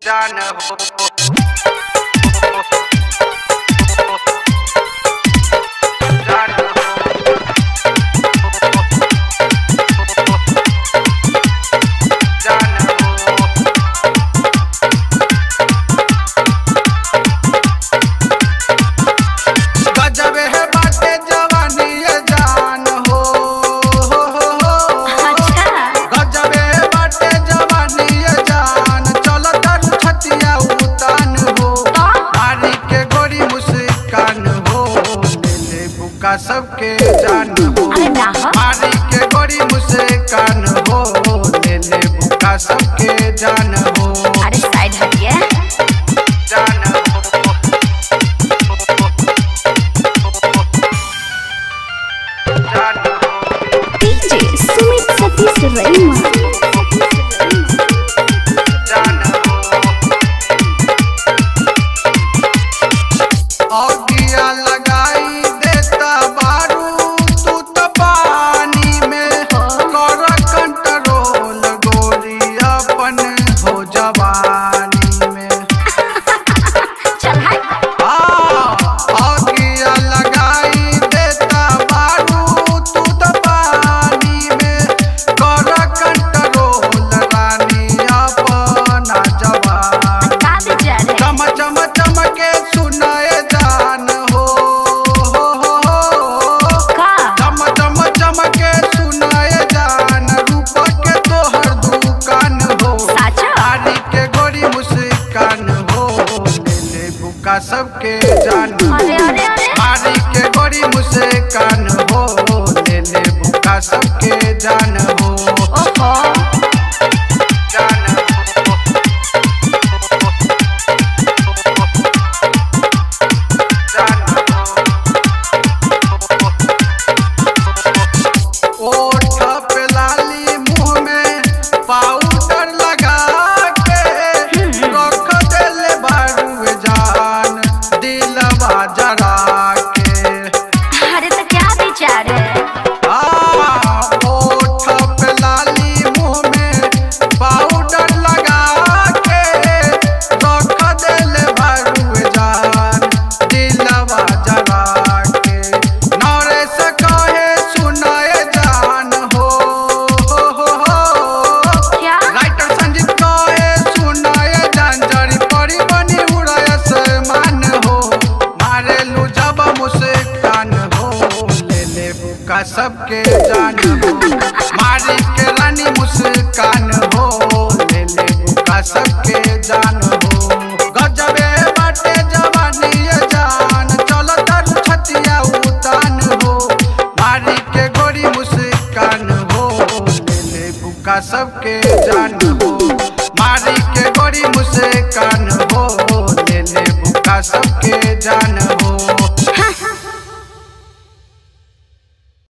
जान हो जान हो जान हो गजब है बाटे जवानी ये जान हो हो, हो, हो। अच्छा गजब है बाटे जवानी ये जान चलो तर छतिया उतान हो मारी के गोरी मुस्कान हो ले ले बुका सबके जान हो अरे ना हो। मारी के गोरी मुस्कान हो ले ले बुका सबके जान हो अरे साइड हटिए जान हो जान हो डीजे सुमित सतीश रईमा जान हो औगिया लगाई देता बारू तू तो पानी में कर कंट्रोल गोरी अपन हो जवानी में चल हाय आगिया लगाई देता बारू तू तो पानी में कर कंट्रोल रानी अपना जवान का बेचारे चम चम चमके सुनाए जान हो हो, हो, हो। का चम चम चमके सुनाए जान रूप के तोहर दुकान हो साचा नारी के गोरी मुस्कान हो ले ले बुका सबके जान हो अरे अरे अरे नारी के गोरी मुस्कान हो ले ले बुका सबके जान हो ओहो जान हो जान हो ओठ पे लाली मुंह में पाउडर लगा के रख देले बारू जान दिलवा जरा के अरे तो क्या बेचारे आ ओठ पे लाली मुंह में पाउडर लगा के रख देले बारू जान दिलवा जरा के नरेश कहे सुनाए जान हो हो हो हो क्या राइटर संजीत कहे सुनाए जान जड़ी पड़ी बनी उड़ाय समान हो मारे लू जब मुस्कान हो ले ले बुका सबके जान हो मारी के रानी मुस्कान हो ले ले बुका सबके जान हो गजबे बाटे जवानी ये जान चलो तर छतिया उतान हो मारी के गोरी मुस्कान हो ले ले बुका सबके जान हो मारी के गोरी मुस्कान हो ले ले बुका सबके जान हो